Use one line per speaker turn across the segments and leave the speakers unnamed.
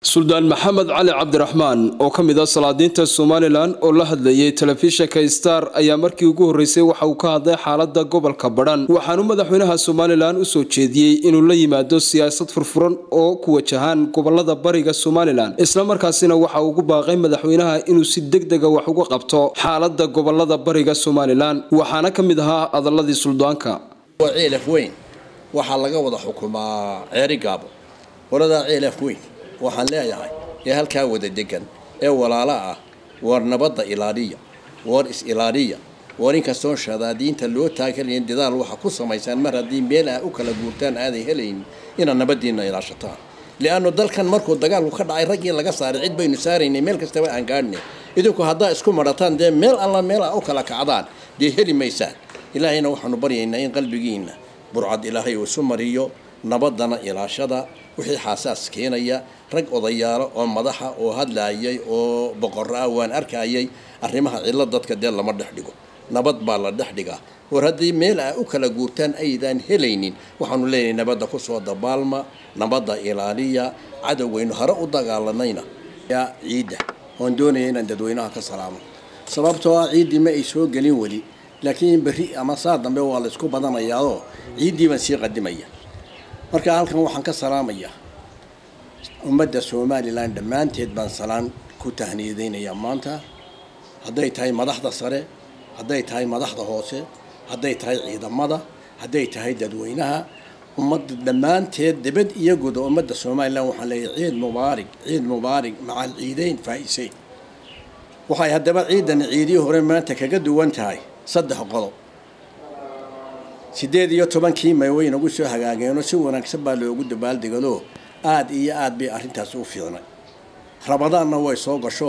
suldaan maxamed cali cabdiraxmaan oo ka mid ah salaadiinta somalilan oo la hadlayay telefishinka star ayaa markii ugu horreysay waxa uu ka hadlay xaalada gobolka badhan waxaanu madaxweynaha somalilan usoo jeediyey inuu la yimaado siyaasad furfuran oo ku wajahaan gobolada bariga somalilan islamarkaasina waxa uu ugu baaqay madaxweynaha inuu si deg dega wax uga qabto xaalada gobolada bariga somalilan waxaana ka mid ahaa adaladii suldaanka
ceelaf weyn waxaa laga wada xukumaa ceeri gaabo qoladaa ceelaf weyn waxaan leeyahay ee halkaa wada degan ee walaalo ah war nabadda ilaaliya war is-ilaaliya war inkastoon shadaadiinta loo taagalayn dadaal waxa ku samaysaan mar haddii meel ah u kala guurtaan aaday helayn inaad nabadiinna ilaashataan liannu dalkan markuu dagaalku ka dhacay raggii laga saaray cid baynu saaraynay meel kastaba aan gaadhnay idinku haddaa isku marataan dee meel alla meel ah u kala kacdaan dee heli maysaan ilaahayna waxaanu baryaynaa in qalbigiinna burcad ilaahay uu isu mariyo nabaddana ilaashada wixii xaasaas keenaya rag odayaalo oo madaxa oo hadlaayay oo boqorro ah waan arkayay arrimaha cillo dadka dee lama dhex dhigo nabad baa la dhex dhigaa war haddii meel ah u kala guurtaan aydaan helaynin waxaanu leenahay nabadda kusoo dabaalma nabadda ilaaliya cadowgaynu hore u dagaalanayna yaa ciidda oon doonaya inaan dadweynaha ka salaamo sababtoo ah ciiddii ma ay soo gelin weli laakiin berri ama saa dambe waa la isku badanayaadoo ciiddii baan sii qadimaya marka halkan waxaan ka salaamayaa ummadda somalilan dhammaanteed baan salaan ku tahniyadaynayaa maanta hadday tahay madaxda sare hadday tahay madaxda hoose hadday tahay ciidamada hadday tahay dadweynaha ummadda dhammaanteed dibad iyo guda ummadda somalilan waxaan leeyahay ciid mubaarig ciid mubaarig macal ciideyn faa-iseyn waxay haddaba ciidan ciidii hore maanta kaga duwan tahay saddex qodob sideed iyo tobankii may way nagu soo hagaageenoo si wanaagsan baa loogu dabaaldegado aada iyo aada bay arrintaas u fiicnay rabadaanna way soo gasho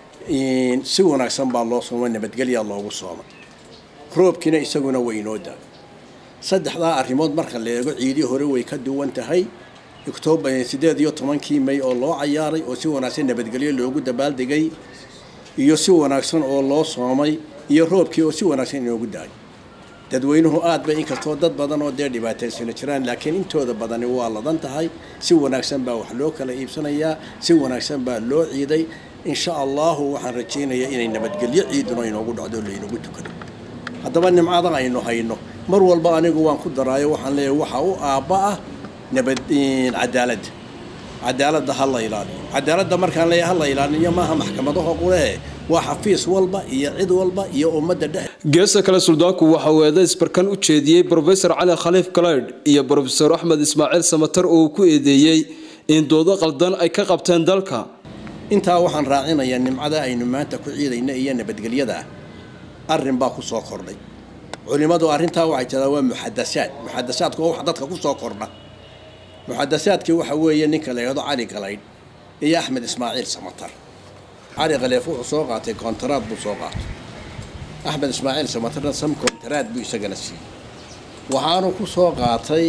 si wanaagsan baa loo soomay nabadgelyaa loogu soomay roobkiina isaguna way inoo daa saddexdaa arrimood marka la eego ciidii hore way ka duwan tahay octoobar sideed iyo tobankii may oo loo cayaaray oo si wanaagsan nabadgelyo loogu dabaaldegay iyo si wanaagsan oo loo soomay iyo roobkii oo si wanaagsan inoogu daay dadweynuhu aad bay inkastoo dad badan oo dee dhibaataysana jiraan laakiin intooda badani waa ladan tahay si wanaagsan baa wax loo kala iibsanayaa si wanaagsan baa loo ciiday insha allahu waxaan rajaynayaa inay nabadgelyo ciiduna inoogu dhacdo laynagu tukado haddaba nimcada aynu hayno mar walba anigu waan ku daraayo waxaan leeyahay waxa u aabba ah nabad cadaaladda cadaaladda ha la ilaaliyo cadaaladda markaan leeyahay ha la ilaaliyo maaha maxkamadaho qulehe waa xafiis walba iyo cid walba iyo ummadda dhex
geesta kale suldaanku waxa uu eedays barkan u jeediyey brofesor cali khaliif kalaydh iyo brofesor axmed ismaaciil samatar oo uu ku eedeeyey in doodo qaldan ay ka qabteen dalka
intaa waxaan raacinayaa nimcada aynu maanta ku ciidayna iyo nabadgelyada arrin baa ku soo kordhay culimmadu arrintaa waxay tiraa waa muxadasaad muxadasaadku waa wax dadka ku soo kordha muxadasaadkii waxa weeye ninka la yidhahdo cali kalaydh iyo axmed ismaaciil samatar cali khaleef wuxuu soo qaatay koontaraad buu soo qaatay axmed ismaaciil samatarna sam koontaraad buu isagana siiyey waxaanu ku soo qaatay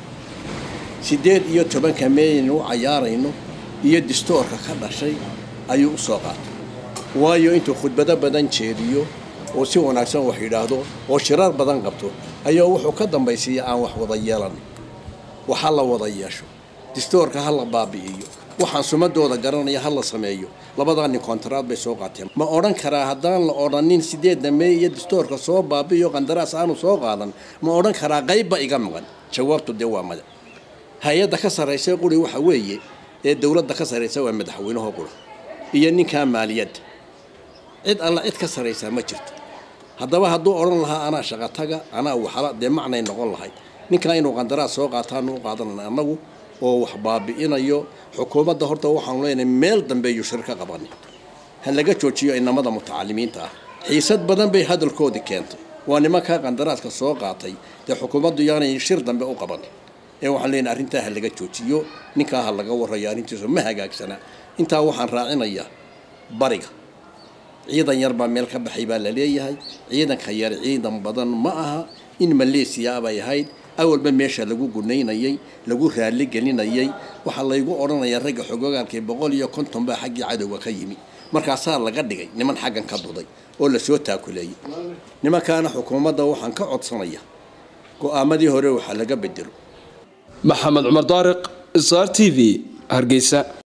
siddeed iyo tobanka meeyaynu u cayaarayno iyo distoorka ka dhashay ayuu u soo qaatay waayo intuu khudbado badan jeediyo oo si wanaagsan wax yidhaahdo oo shiraar badan qabto ayaa wuxuu ka dambaysiiya aan wax wada yeelan waxa la wada yeesho distoorka ha la baabi'iyo waxaan sumadooda garanaya ha la sameeyo labadaa nin koontaraad bay soo qaateen ma odhan karaa haddaan la odhanin sideedda meey iyo distoorka soo baabi'iyo qandaraas aanu soo qaadan ma odhan karaa qaybba iga maqan jawaabtu dee waa mada hay-adda ka sarraysa quri waxa weeye ee dowladda ka sarraysa waa madaxweynaho qura iyo ninkaa maaliyadda cid alla cid ka sarraysaa ma jirto haddaba hadduu odhan lahaa anaa shaqataga anaa waxala dee macnay noqon lahayd ninkaa inuu qandaraas soo qaataanu u qaadanana annagu oo wax baabi'inayo xukuumadda horta waxaanu leenahay meel dambe yuu shir ka qabanin ha laga joojiyo inamada mutacalimiinta ah xiisad badan bay hadalkoodii keentay waa nimankaa qandaraaska soo qaatay dee xukuumaddu yaanay shir dambe u qabanin ee waxaan leenahay arrintaa ha laga joojiyo ninkaa ha laga warrayo arrintiisu ma hagaagsana intaa waxaan raacinayaa bariga ciidan yar baa meel ka baxay baa la leeyahay ciidanka yar ciidan badan ma aha in maleesiya bay ahayd awalba meesha lagu gunaynayay lagu raalli gelinayay waxaa laygu odhanayaa ragga xogogaalkii boqol iyo konton baa xaggii cadowga ka yimi markaasaa laga dhigay niman xaggan ka duday oo lasoo taakuleeyey nimankaana xukuumadda waxaan ka codsanaya go-aamadii hore waxaa laga bedelo
maxamed cumar daariq sr t v hargeysa